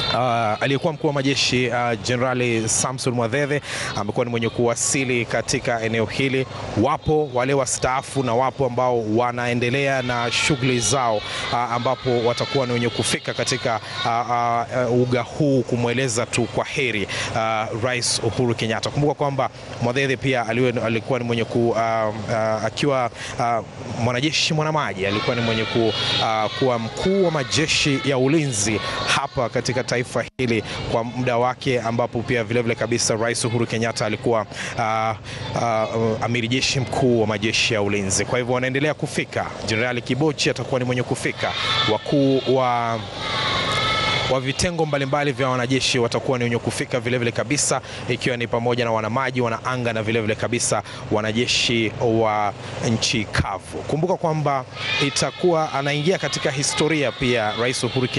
Uh, aliyekuwa mkuu wa majeshi Jenerali uh, Samson Mwadhedhe amekuwa ni mwenye kuwasili katika eneo hili. Wapo wale wastaafu na wapo ambao wanaendelea na shughuli zao uh, ambapo watakuwa ni wenye kufika katika uh, uh, uga huu kumweleza tu kwa heri uh, Rais Uhuru Kenyatta. Kumbuka kwamba Mwadhedhe pia alikuwa ni mwenye ku uh, uh, akiwa uh, mwanajeshi mwanamaji alikuwa ni mwenye ku, uh, kuwa mkuu wa majeshi ya ulinzi hapa katika taifa hili kwa muda wake, ambapo pia vilevile vile kabisa Rais Uhuru Kenyatta alikuwa uh, uh, amiri jeshi mkuu wa majeshi ya ulinzi. Kwa hivyo wanaendelea kufika. Jenerali Kibochi atakuwa ni mwenye kufika, wakuu wa wa vitengo mbalimbali vya wanajeshi watakuwa ni wenye kufika vilevile vile kabisa, ikiwa ni pamoja na wanamaji, wanaanga na vilevile vile kabisa wanajeshi wa nchi kavu. Kumbuka kwamba itakuwa anaingia katika historia pia Rais Uhuru